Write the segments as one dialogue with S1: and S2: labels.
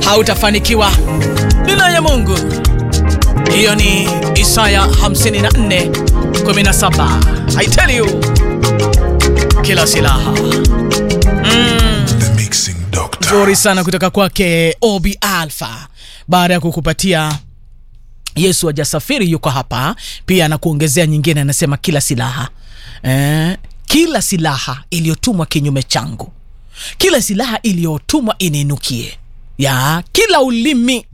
S1: hautafanikiwa. Ninaye Mungu. Hiyo ni Isaya 54 17. I tell you, kila silaha mm.
S2: The Mixing Doctor.
S1: nzuri sana kutoka kwake Obi Alpha. Baada ya kukupatia Yesu hajasafiri, yuko hapa pia, anakuongezea nyingine, anasema kila silaha eh, kila silaha iliyotumwa kinyume changu, kila silaha iliyotumwa iniinukie, ya kila ulimi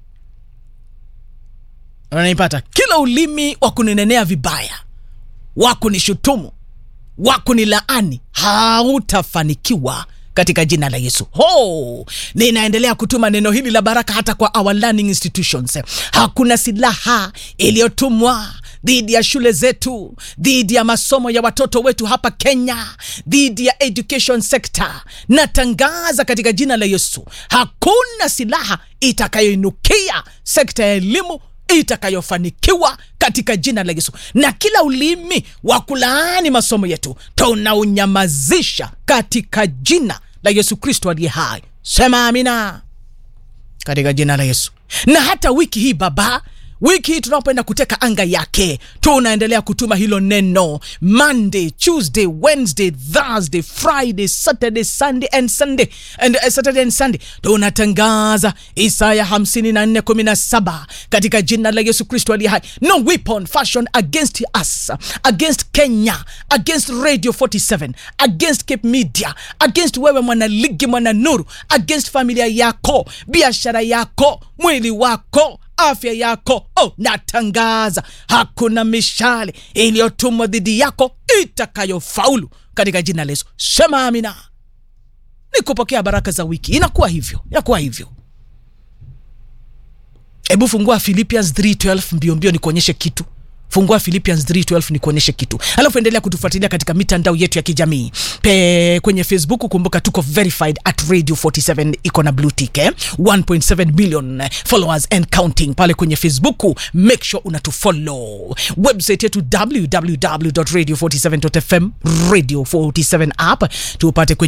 S1: unanipata, kila ulimi wa kuninenea vibaya, wa kunishutumu, wa kunilaani hautafanikiwa katika jina la Yesu. Ho, ninaendelea kutuma neno hili la baraka hata kwa our learning institutions. Hakuna silaha iliyotumwa dhidi ya shule zetu, dhidi ya masomo ya watoto wetu hapa Kenya, dhidi ya education sector. Natangaza katika jina la Yesu, hakuna silaha itakayoinukia sekta ya elimu itakayofanikiwa katika jina la Yesu, na kila ulimi wa kulaani masomo yetu tunaunyamazisha katika jina la Yesu Kristo aliye hai. Sema amina katika jina la Yesu. Na hata wiki hii Baba, wiki hii tunapoenda kuteka anga yake, tunaendelea kutuma hilo neno Monday, Tuesday, Wednesday, Thursday, Friday, Saturday, Sunday and Sunday and uh, Saturday and Sunday, tunatangaza Isaya 54:17 katika jina la Yesu Kristo aliye hai. No weapon fashioned against us, against Kenya, against Radio 47, against Cape Media, against wewe mwanaligi, mwana nuru, against familia yako, biashara yako, mwili wako afya yako. Oh, natangaza hakuna mishale iliyotumwa dhidi yako itakayofaulu katika jina la Yesu. Sema amina. Ni kupokea baraka za wiki. Inakuwa hivyo, inakuwa hivyo. Hebu fungua Philippians 3:12 mbio mbio, nikuonyeshe kitu. Fungua Philippians 3:12 nikuonyeshe kitu, alafu endelea kutufuatilia katika mitandao yetu ya kijamii pe kwenye Facebook. Kumbuka tuko verified at radio 47 iko na blue tick eh? 1.7 million followers and counting pale kwenye Facebook. Make sure unatufollow. Website yetu www.radio47.fm, radio 47 app tupate kwenye